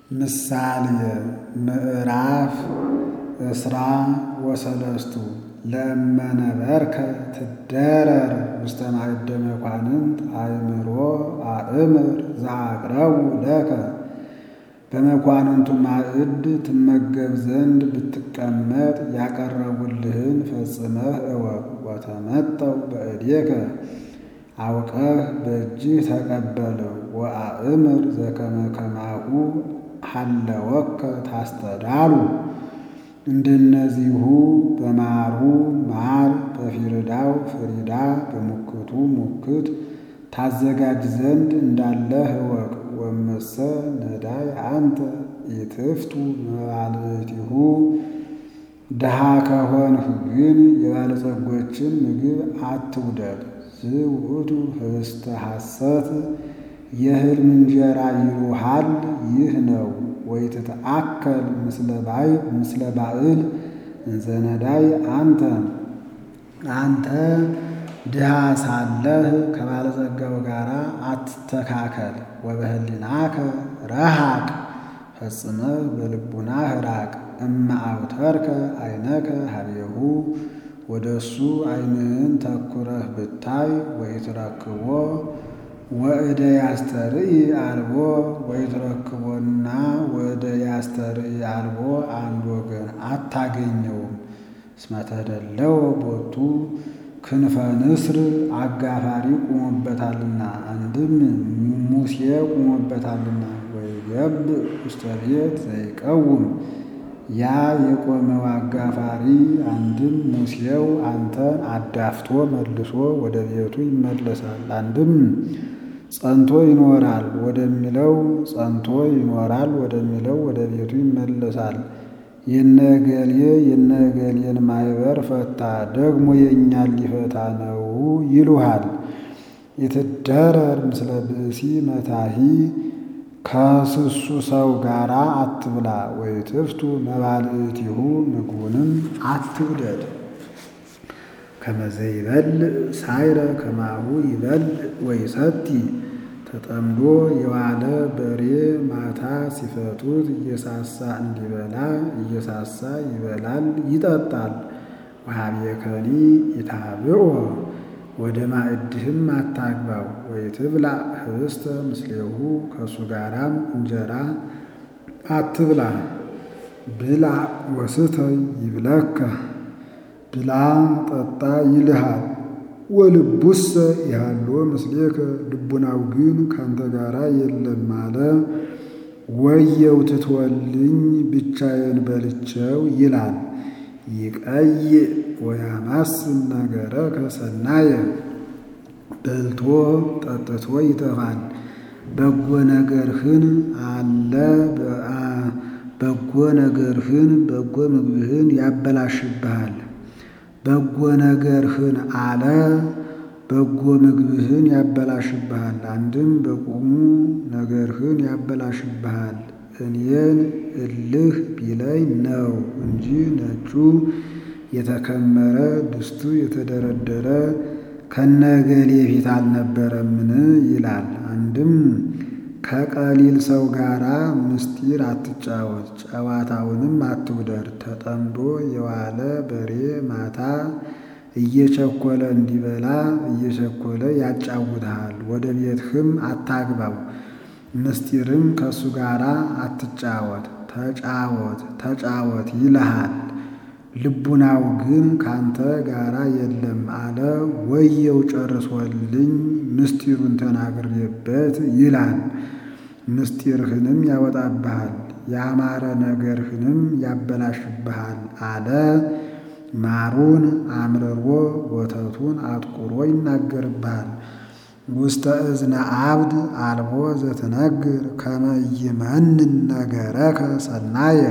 ምሳሌ ምዕራፍ እስራ ወሰለስቱ ለእመነበርከ ትደረር ውስተ ማእደ መኳንንት አእምሮ አእምር ዘአቅረቡ ለከ በመኳንንቱ ማዕድ ትመገብ ዘንድ ብትቀመጥ ያቀረቡልህን ፈጽመህ እወቅ። ወተመጠው በእዴከ አውቀህ በእጅህ ተቀበለው። ወአእምር ዘከመ ከማሁ ሀለወከ ታስተዳሉ እንደነዚሁ በማሩ ማር በፊርዳው ፍሪዳ በሙክቱ ሙክት ታዘጋጅ ዘንድ እንዳለህ እወቅ። ወመሰ ነዳይ አንተ ኢትፍቱ መባልዕቲሁ ድሃ ከሆንህ ግን የባለጸጎችን ምግብ አትውደድ። ዝውእቱ ህብስተ ሐሰት የሕልም እንጀራ ይሉሃል ይህ ነው። ወይትትአከል ምስለ ባዕል እንዘ ነዳይ አንተ አንተ ድሃ ሳለህ ከባለጸጋው ጋር አትተካከል። ወበህሊናከ ረሃቅ ፈጽመህ በልቡናህ ራቅ። እመ አውተርከ አይነከ ሀቤሁ ወደ እሱ ዓይንህን ተኩረህ ብታይ ወይትረክቦ ወእደ ያስተርኢ አልቦ ወይትረክቦና ወእደ ያስተርኢ አልቦ አንድ ወገን አታገኘውም። እስመ ተደለወ ቦቱ ክንፈ ንስር አጋፋሪ ቁሞበታልና፣ አንድም ሙሴ ቁሞበታልና። ወይገብእ ውስተ ቤት ዘይቀውም ያ የቆመው አጋፋሪ አንድም ሙሴው አንተን አዳፍቶ መልሶ ወደ ቤቱ ይመለሳል። አንድም ጸንቶ ይኖራል ወደሚለው ጸንቶ ይኖራል ወደሚለው ወደ ቤቱ ይመለሳል። የነገሌ የነገሌን ማኅበር ፈታ ደግሞ የእኛን ሊፈታ ነው ይሉሃል። የትደረር ምስለ ብእሲ መታሂ ከስሱ ሰው ጋር አትብላ። ወይትፍቱ መባልዕቲሁ ምግቡንም አትውደድ። ከመዘ ይበልዕ ሳይረ ከማሁ ይበልዕ ወይሰቲ ተጠምዶ የዋለ በሬ ማታ ሲፈቱት እየሳሳ እንዲበላ እየሳሳ ይበላል ይጠጣል። ወሀቤከኒ ኢታብኦ ወደ ማዕድህም አታግባው። ወይትብላ ህብስተ ምስሌሁ ከእሱ ጋራም እንጀራ አትብላ። ብላ ወስተይ ይብለከ ብላ ጠጣ ይልሃል። ወልቡሰ ያሎ ምስሌከ ልቡናው ግን ካንተ ጋራ የለም አለ። ወየው ትትወልኝ ብቻዬን በልቼው ይላል። ይቀይ ወያማስን ነገረከ ሰናየ በልቶ ጠጥቶ ይጠፋል። በጎ ነገርህን አለ በጎ ነገርህን በጎ ምግብህን ያበላሽብሃል። በጎ ነገርህን አለ በጎ ምግብህን ያበላሽብሃል። አንድም በቁሙ ነገርህን ያበላሽብሃል። እኔን እልህ ቢለኝ ነው እንጂ ነጩ የተከመረ ድስቱ የተደረደረ ከነገሌ ፊት አልነበረምን ይላል። አንድም ከቀሊል ሰው ጋራ ምስጢር አትጫወት፣ ጨዋታውንም አትውደድ። ተጠምዶ የዋለ በሬ ማታ እየቸኮለ እንዲበላ እየቸኮለ ያጫውትሃል። ወደ ቤትህም አታግባው፣ ምስጢርም ከእሱ ጋር አትጫወት። ተጫወት ተጫወት ይልሃል፣ ልቡናው ግን ካንተ ጋራ የለም አለ። ወየው ጨርሶልኝ ምስጢሩን ተናግሬበት ይላል። ምስጢርህንም ያወጣብሃል፣ ያማረ ነገርህንም ያበላሽብሃል አለ። ማሩን አምርሮ ወተቱን አጥቁሮ ይናገርብሃል። ውስተ እዝነ አብድ አልቦ ዘትነግር ከመ ይመንን ነገረከ ሰናየ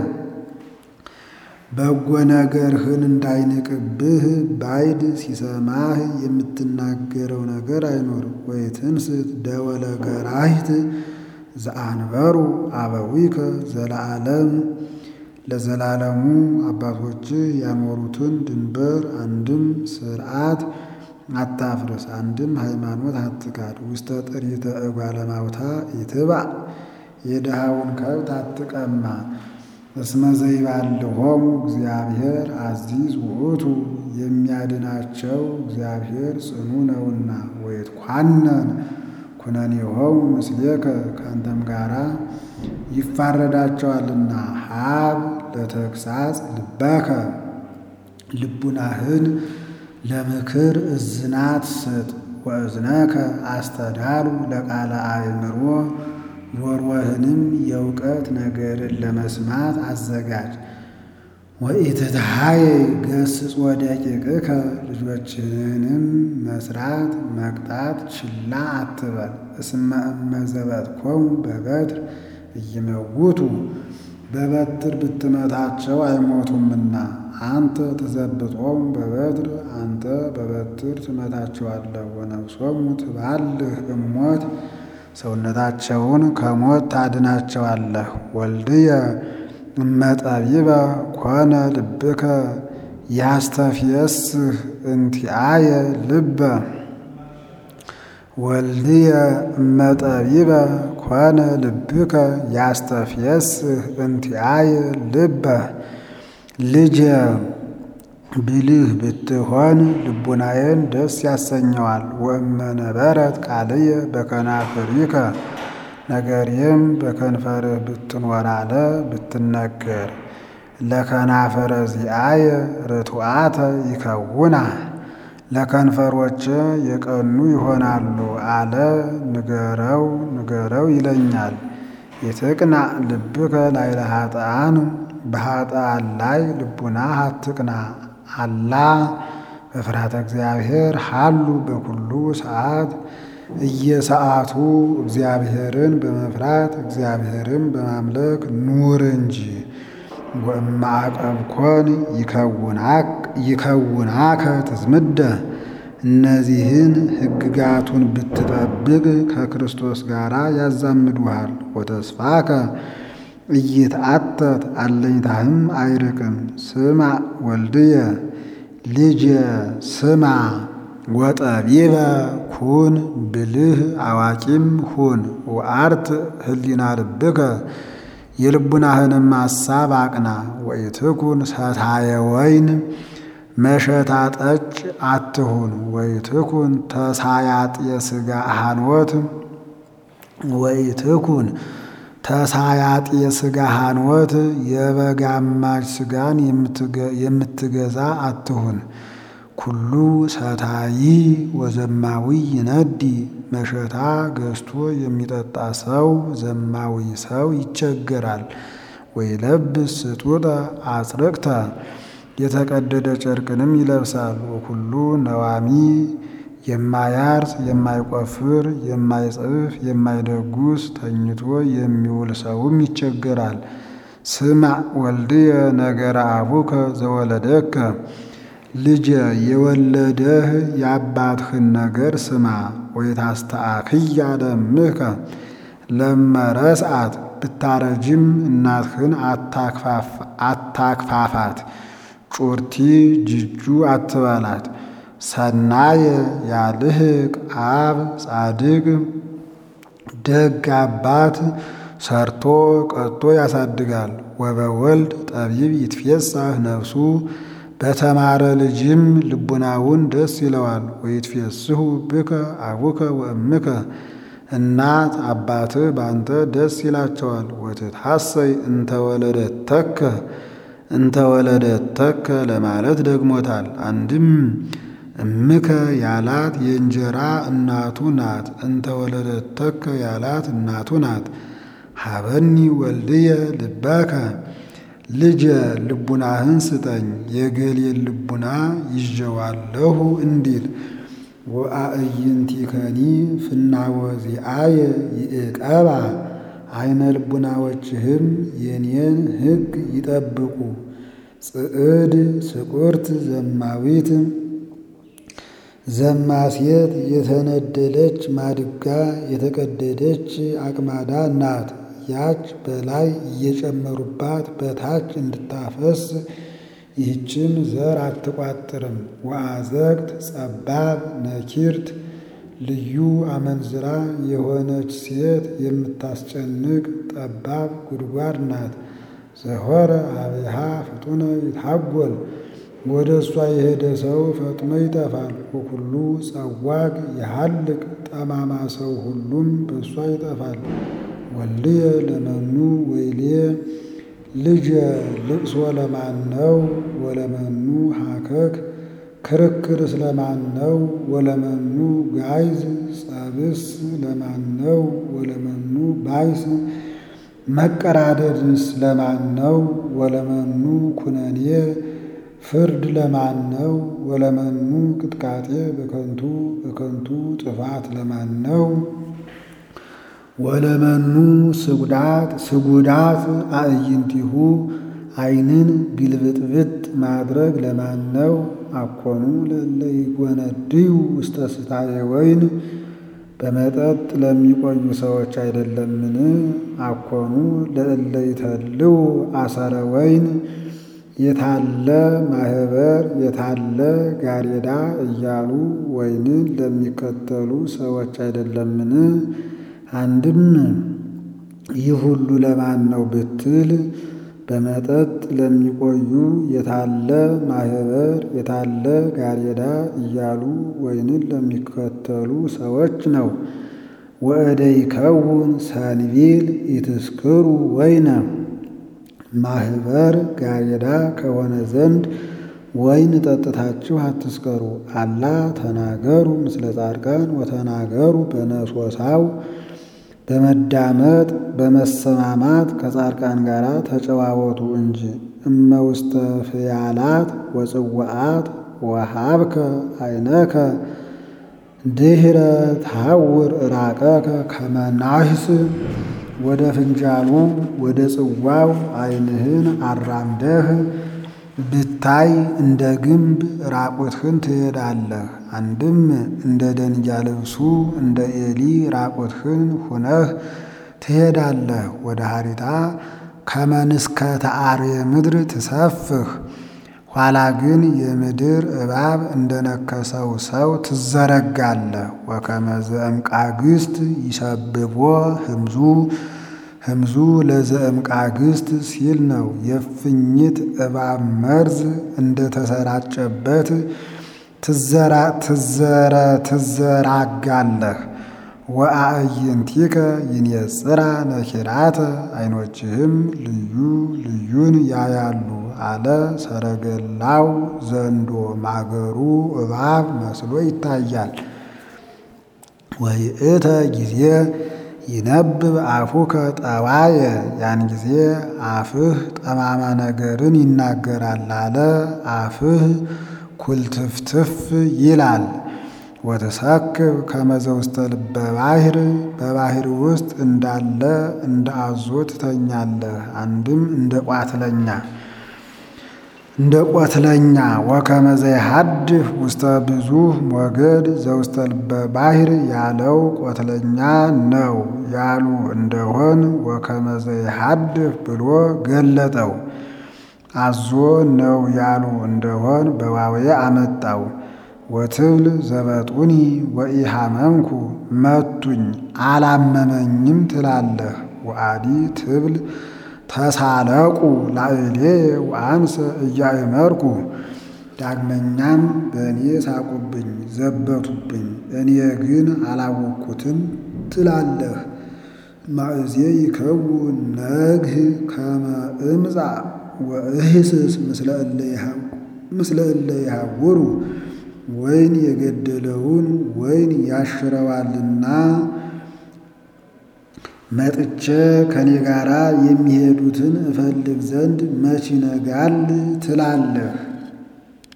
በጎ ነገርህን እንዳይንቅብህ ባይድ ሲሰማህ የምትናገረው ነገር አይኖር። ወይትንስት ደወለ ገራሂት ዘአንበሩ አበዊከ ዘለዓለም ለዘላለሙ አባቶችህ ያኖሩትን ድንበር አንድም ስርዓት አታፍርስ፣ አንድም ሃይማኖት አትካድ። ውስተ ጥሪተ እጓለ ማውታ ይትባዕ የድሃውን ከብት አትቀማ። እስመ ዘይባልሆሙ እግዚአብሔር አዚዝ ውእቱ የሚያድናቸው እግዚአብሔር ጽኑ ነውና። ወይትኳነን ኩነኔሆሙ ምስሌከ ከአንተም ጋራ ይፋረዳቸዋልና። ሀብ ለተግሳጽ ልበከ ልቡናህን ለምክር እዝናት ስጥ። ወእዝነከ አስተዳሉ ለቃለ አእምሮ ጆሮህንም የእውቀት ነገርን ለመስማት አዘጋጅ። ወኢትትሃየ ገስጽ ወደቂቅከ ልጆችህንም መስራት መቅጣት ችላ አትበል። እስመ እመዘበትኮሙ በበትር እይመውቱ በበትር ብትመታቸው አይሞቱምና። አንተ ትዘብጦሙ በበትር አንተ በበትር ትመታቸዋለህ። ወነፍሶሙ ትባልህ እሞት ሰውነታቸውን ከሞት ታድናቸዋለህ። ወልድየ እመጠቢበ ኮነ ልብከ ያስተፍየስህ እንቲአየ ልበ ወልድየ እመጠቢበ ኮነ ልብከ ያስተፍየስህ እንቲአየ ልበ ልጄ ብልህ ብትሆን ልቡናዬን ደስ ያሰኘዋል። ወእመነበረት ቃልየ በከናፍሪከ ነገሬም በከንፈርህ ብትኖር አለ ብትነገር ለከናፈረ ዚአየ ርቱዓተ ይከውና ለከንፈሮች የቀኑ ይሆናሉ አለ ንገረው ንገረው ይለኛል። ይትቅና ልብከ ላዕለ ኃጥኣን በኃጥኣን ላይ ልቡናህ አትቅና። አላ በፍርሃተ እግዚአብሔር ሀሉ በኩሉ ሰዓት እየሰዓቱ እግዚአብሔርን በመፍራት እግዚአብሔርን በማምለክ ኑር እንጂ። ወእማዕቀብኮን ይከውናከ ትዝምደ እነዚህን ሕግጋቱን ብትጠብቅ ከክርስቶስ ጋር ያዛምዱሃል። ወተስፋከ እይትአተት አለኝታህም አይርቅም። ስማ ወልድየ ልጄ ስማ ወጠቢበ ኩን ብልህ አዋቂም ሁን። ወአርት ህሊና ልብከ የልቡናህንም ሐሳብ አቅና። ወኢትኩን ሰታየ ወይን መሸታ ጠጭ አትሁን። ወኢትኩን ተሳያጥ የሥጋ ሃንወት ወኢትኩን ተሳያጥ የሥጋ ሃንወት የበግ አማች ሥጋን የምትገዛ አትሁን። ኩሉ ሰታይ ወዘማዊ ይነዲ መሸታ ገዝቶ የሚጠጣ ሰው ዘማዊ ሰው ይቸገራል። ወይለብስ ስጡጠ አጽርቅተ የተቀደደ ጨርቅንም ይለብሳል። ወኩሉ ነዋሚ የማያርስ የማይቆፍር የማይጽፍ የማይደጉስ ተኝቶ የሚውል ሰውም ይቸገራል። ስማ ወልድየ ነገረ አቡከ ዘወለደከ ልጄ የወለደህ የአባትህን ነገር ስማ። ወይታስተአክያ ለእምከ ለመረስአት ብታረጅም እናትህን አታክፋፋት። ጩርቲ ጅጁ አትበላት። ሰናየ ያልህቅ አብ ጻድቅ ደግ አባት ሰርቶ ቀጦ ያሳድጋል። ወበወልድ ጠቢብ ይትፌሳህ ነፍሱ በተማረ ልጅም ልቡናውን ደስ ይለዋል። ወይትፌስሑ ብከ አቡከ ወእምከ እናት አባትህ ባንተ ደስ ይላቸዋል። ወትትሐሰይ እንተወለደተከ እንተወለደተከ ለማለት ደግሞታል። አንድም እምከ ያላት የእንጀራ እናቱ ናት። እንተወለደተከ ያላት እናቱ ናት። ሀበኒ ወልድየ ልበከ ልጄ ልቡናህን ስጠኝ የገሌን ልቡና ይዤዋለሁ እንዲል ወአእይንቲከኒ ፍናወዚአየ ይእቀባ አይነ ልቡናዎችህም የኔን ሕግ ይጠብቁ። ጽዕድ ስቁርት ዘማዊት ዘማሴት የተነደለች ማድጋ የተቀደደች አቅማዳ ናት። ያች በላይ እየጨመሩባት በታች እንድታፈስ ይህችም ዘር አትቋጥርም። ወአዘግት ጸባብ ነኪርት ልዩ አመንዝራ የሆነች ሴት የምታስጨንቅ ጠባብ ጉድጓድ ናት። ዘሆረ አብሃ ፍጡነ ይታጎል ወደ እሷ የሄደ ሰው ፈጥኖ ይጠፋል። ወኩሉ ጸዋግ የሐልቅ ጠማማ ሰው ሁሉም በእሷ ይጠፋል። ወልድየ ለመኑ ወይልየ ልጀ ልቅሶ ለማን ነው? ወለመኑ ሀከክ ክርክር ስለማን ነው? ወለመኑ ጋይዝ ጸብስ ለማን ነው? ወለመኑ ባይስ መቀራደድስ ለማን ነው? ወለመኑ ኩነኔ ፍርድ ለማን ነው? ወለመኑ ቅጥቃጤ በከንቱ በከንቱ ጥፋት ለማን ነው? ወለመኑ ስጉዳት ስጉዳት አዕይንቲሁ ዓይንን ግልብጥብጥ ማድረግ ለማን ነው? አኮኑ ለእለ ይጎነድዩ ውስተ ስታየ ወይን በመጠጥ ለሚቆዩ ሰዎች አይደለምን? አኮኑ ለእለ ይተልው አሰረ ወይን የታለ ማህበር የታለ ጋሬዳ እያሉ ወይንን ለሚከተሉ ሰዎች አይደለምን? አንድም ይህ ሁሉ ለማን ነው ብትል በመጠጥ ለሚቆዩ የታለ ማህበር የታለ ጋሬዳ እያሉ ወይንን ለሚከተሉ ሰዎች ነው። ወእደ ይከውን ሰንቢል ኢትስክሩ ወይነ ማህበር ጋሬዳ ከሆነ ዘንድ ወይን ጠጥታችሁ አትስከሩ። አላ ተናገሩ ምስለ ጻድቃን ወተናገሩ በነሶሳው በመዳመጥ በመሰማማት ከጻድቃን ጋር ተጨዋወቱ እንጂ። እመ ውስተ ፍያላት ወጽዋዓት ወሃብከ ዓይነከ ድኅረ ታውር ራቀከ ከመ ናህስ ወደ ፍንጃሉ ወደ ጽዋው ዓይንህን አራምደህ ብታይ እንደ ግንብ ራቁትህን ትሄዳለህ። አንድም እንደ ደንጊያ ልብሱ እንደ ኤሊ ራቁትህን ሁነህ ትሄዳለህ። ወደ ሀሪታ ከመንስከ ተአርየ ምድር ትሰፍህ ኋላ ግን የምድር እባብ እንደነከሰው ሰው ትዘረጋለህ። ወከመ ዘእምቃግስት ይሰብቦ ህምዙ ህምዙ ለዘእምቃግስት ሲል ነው። የእፉኝት እባብ መርዝ እንደተሰራጨበት ትዘራጋለህ። ወአዕይንቲከ ይንየጽራ ነኪራተ ዓይኖችህም ልዩ ልዩን ያያሉ አለ። ሰረገላው ዘንዶ ማገሩ እባብ መስሎ ይታያል። ወይእተ ጊዜ ይነብብ አፉከ ጠዋየ ያን ጊዜ አፍህ ጠማማ ነገርን ይናገራል አለ። አፍህ ኩልትፍትፍ ይላል። ወተሰክብ ከመዘ ውስተ ልበ ባሕር በባሕር ውስጥ እንዳለ እንደ አዞ ትተኛለህ። አንድም እንደ ቋትለኛ እንደ ቆትለኛ ወከመ ዘይሐድፍ ውስተ ብዙኅ ሞገድ ዘውስተ ልበ ባሕር ያለው ቆትለኛ ነው ያሉ እንደሆን ወከመ ዘይሐድፍ ብሎ ገለጠው። አዞ ነው ያሉ እንደሆን በዋዌ አመጣው። ወትብል ዘበጡኒ ወኢሃመምኩ መቱኝ አላመመኝም ትላለህ። ወአዲ ትብል ተሳለቁ ላዕሌ ወአንሰ እያእመርኩ ዳግመኛም በእኔ ሳቁብኝ ዘበቱብኝ እኔ ግን አላወቅኩትም ትላለህ። ማእዜ ይከውን ነግህ ከመ እምጻእ ወእህስስ ምስለ እለ ይሃውሩ ወይን የገደለውን ወይን ያሽረዋልና መጥቼ ከኔ ጋር የሚሄዱትን እፈልግ ዘንድ መች ይነጋል ትላለህ።